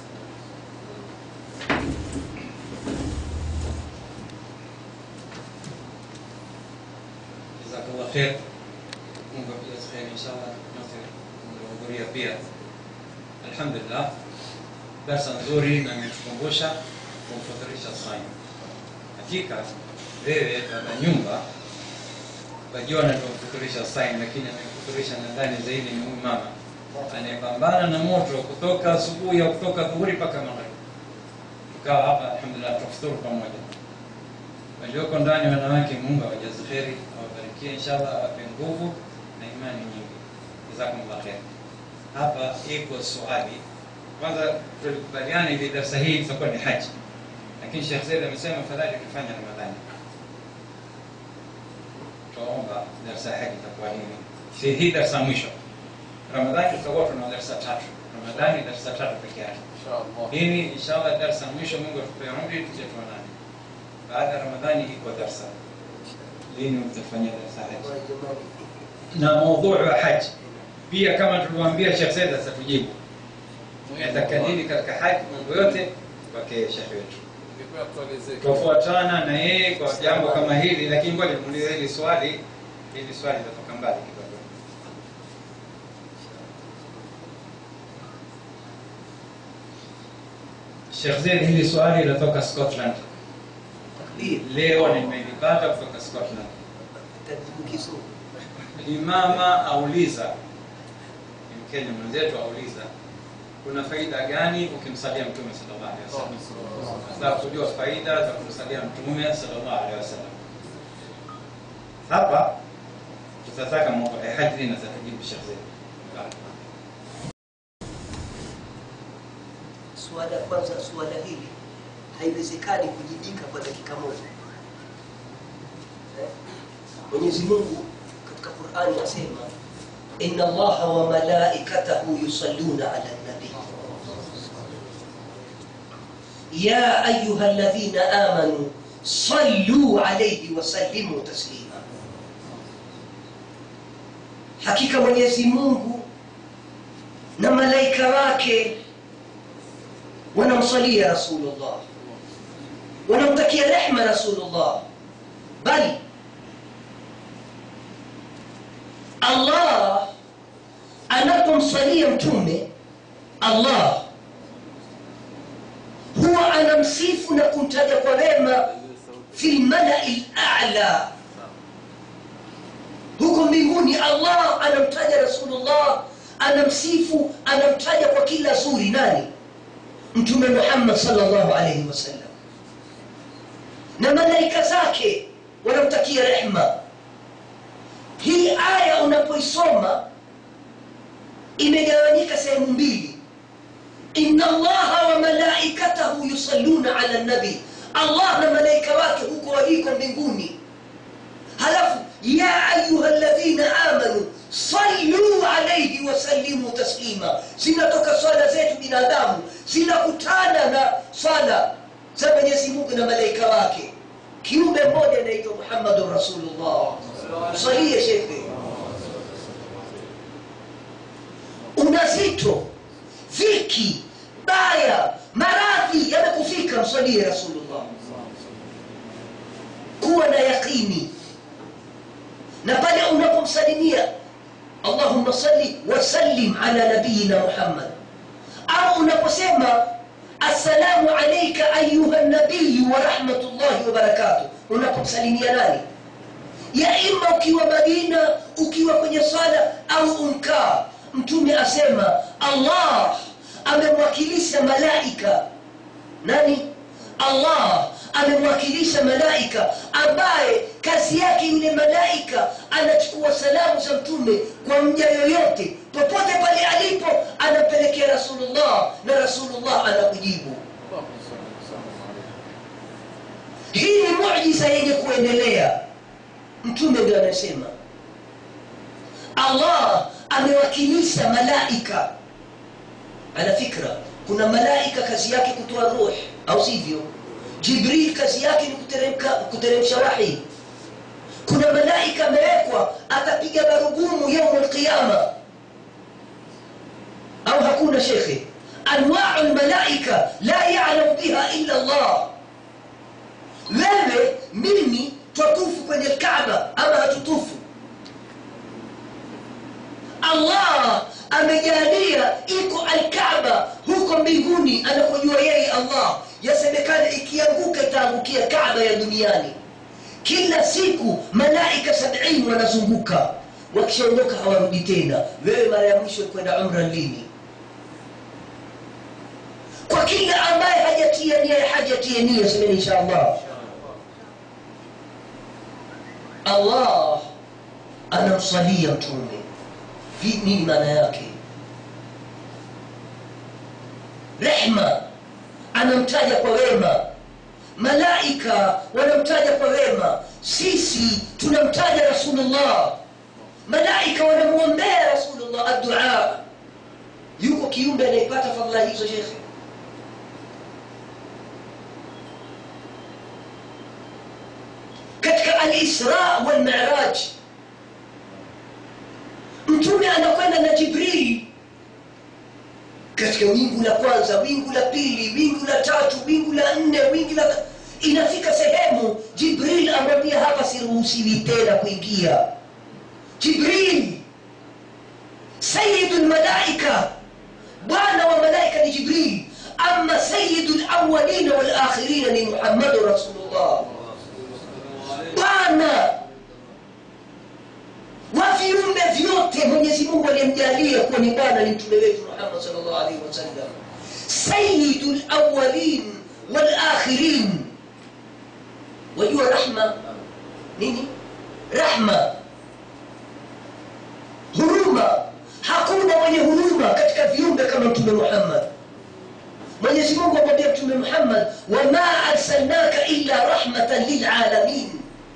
jazakallah khair mungu akujaze kheri inshallah nyote mliohudhuria pia alhamdulillah darsa nzuri na imetukumbusha kumfadhilisha saim hakika wewe baba nyumba wajiona tumfuturisha saim lakini amekufuturisha nadhani zaidi ni huyu mama anayepambana na moto kutoka asubuhi au kutoka dhuhuri mpaka magharibi tukawa hapa alhamdulillah tufuturu pamoja walioko ndani wanawake mungu awajaze kheri awabarikie inshallah awape nguvu na imani nyingi jazakumullah kheri hapa iko swali kwanza tulikubaliana ili darsa hii itakuwa ni haji lakini shekh zaid amesema fadhali tufanye ramadhani twaomba darsa ya haji itakuwa nini si hii darsa mwisho ramadhani tutakuwa tuna darsa tatu ramadhani darsa tatu peke yake hii inshallah darsa mwisho mungu atupe umri tuje tuonane baada ya ramadhani iko darsa lini utafanyia darsa haji na maudhuu wa haji pia kama tulivyoambia Sheikh Said atatujibu yataka nini katika haji mambo yote kwake Sheikh wetu tofuatana na yeye kwa jambo kama hili lakini ngoja nimuulize hili swali hili swali litatoka mbali kidogo Sheikh Zaid hili swali latoka Scotland takbir leo nimelipata kutoka Scotland tajibu kizungu Imama auliza, ni Mkenya mwenzetu auliza, kuna faida gani ukimsalia Mtume sallallahu alaihi wasallam? Nataka kujua faida za kumsalia Mtume sallallahu alaihi wasallam. Hapa tutataka mambo ya haji na zatajibu Sheikh Zaid. suala kwanza suala hili haiwezekani kujibika kwa dakika moja Eh? mwenyezi mungu katika qurani asema inna allaha wa malaikatahu yusalluna ala nabi ya ayuha alladhina amanu sallu alayhi wasallimu taslima hakika mwenyezi mungu na malaika wake wanamsalia rasulullah wanamtakia rehma rasulullah bali allah anapomsalia mtume allah huwa anamsifu na kumtaja kwa wema fi lmalai lala huko mbinguni allah anamtaja rasulullah anamsifu anamtaja kwa kila zuri nani mtume muhammad salllahu alaihi wasallam na malaika zake wanamtakia rehma hii aya unapoisoma imegawanyika sehemu mbili inna allaha wa malaikatahu yusalluna ala nabi allah na malaika wake huko waliko mbinguni halafu ya ayuha ladhina amanu sallu alaihi wasallimu taslima zinatoka swala zetu binadamu zinakutana na swala za mwenyezi mungu na malaika wake kiumbe mmoja anaitwa muhammadun rasulullah salie shekhe unazito dhiki baya maradhi yamekufika msalie rasulullah kuwa na yaqini na pale unapomsalimia allahumma salli wasallim ala nabiyina muhammad au unaposema assalamu alaika ayuha nabiyu wa rahmatullahi wa barakatuh unapomsalimia nani ya ima ukiwa madina ukiwa kwenye sala au umkaa mtume asema allah amemwakilisha malaika nani allah amemwakilisha malaika ambaye kazi yake yule malaika anachukua salamu za mtume kwa mja yoyote popote pale alipo anampelekea rasulullah na rasulullah anakujibu hii ni mujiza yenye kuendelea mtume ndio anasema allah amewakilisha malaika ala fikra kuna malaika kazi yake kutoa ruh au sivyo jibril kazi yake ni kuteremka- kuteremsha wahi kuna malaika amewekwa atapiga barugumu yaumu lqiyama au hakuna shekhe anwau lmalaika la yalamu biha illa llah wewe mimi twatufu kwenye lkaba ama hatutufu allah amejalia iko alkaba huko mbinguni anapojua yeye allah yasemekana ikianguka itaangukia kaba ya duniani kila siku malaika sabini wanazunguka wakishaondoka hawarudi tena wewe mara ya mwisho kwenda umra lini kwa kila ambaye hajatoka hajatia nia ya haji atie nia semeni insha allah allah anamswalia mtume Vi- nini maana yake rehma anamtaja kwa wema malaika wanamtaja kwa wema sisi tunamtaja rasulullah malaika wanamwombea rasulullah addua yuko kiumbe anayepata fadhila hizo shekhe katika alisra walmiraj mtume anakwenda na jibril katika wingu la kwanza wingu la pili wingu la tatu wingu la nne wingu la inafika sehemu jibril amwambia hapa siruhusiwi tena kuingia jibril sayidu lmalaika bwana wa malaika ni jibril ama sayidu lawalina walakhirina ni muhammadu rasulullah bwana wa viumbe vyote mwenyezi mungu aliyemjalia kuwa ni bwana ni mtume wetu muhammad salllah alaihi wasallam sayidu lawalin walakhirin wajua rahma nini rahma huruma hakuna mwenye huruma katika viumbe kama mtume muhammad mwenyezi mungu amwambia mtume muhammad wama arsalnaka illa rahmatan lilalamin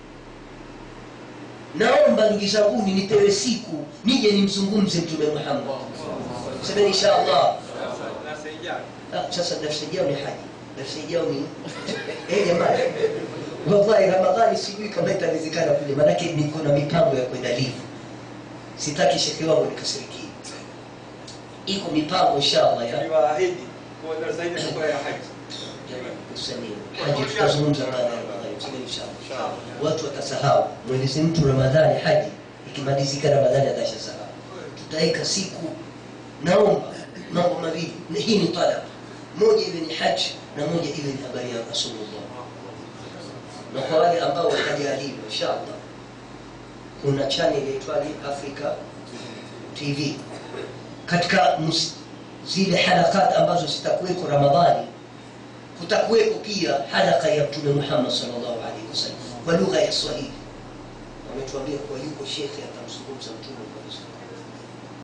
naomba ndugu zanguni nipewe siku nije nimzungumze mtume muhammad semeni insha allah Ah, sasa darsa ijao ni haji darsa ijao ni Eh, jamani wallahi ramadhani sijui kama itawezekana kule manake niko na mipango ya kwenda livu sitaki shekhe wangu nikasirikie iko mipango inshallah ya aliwaahidi kuwa darasa hili itakuwa ya haji. kusania haji tutazungumza baada ya ramadhani tuseme inshallah watu watasahau mwelezi mtu ramadhani haji ikimalizika ramadhani atashasahau tutaweka siku naomba mambo mawili na hii ni talab moja iwe ni haji na moja iwe ni habari ya rasulullah na kwa wale ambao watajaliwa inshallah kuna channel yaitwaje africa tv katika mus- zile halakat ambazo zitakuweko ramadhani kutakuweko pia halaka ya mtume muhammad salllahu alaihi wasallam kwa lugha ya swahili wametuambia kuwa yuko shekhe atamzungumza mtume kwa Kiswahili.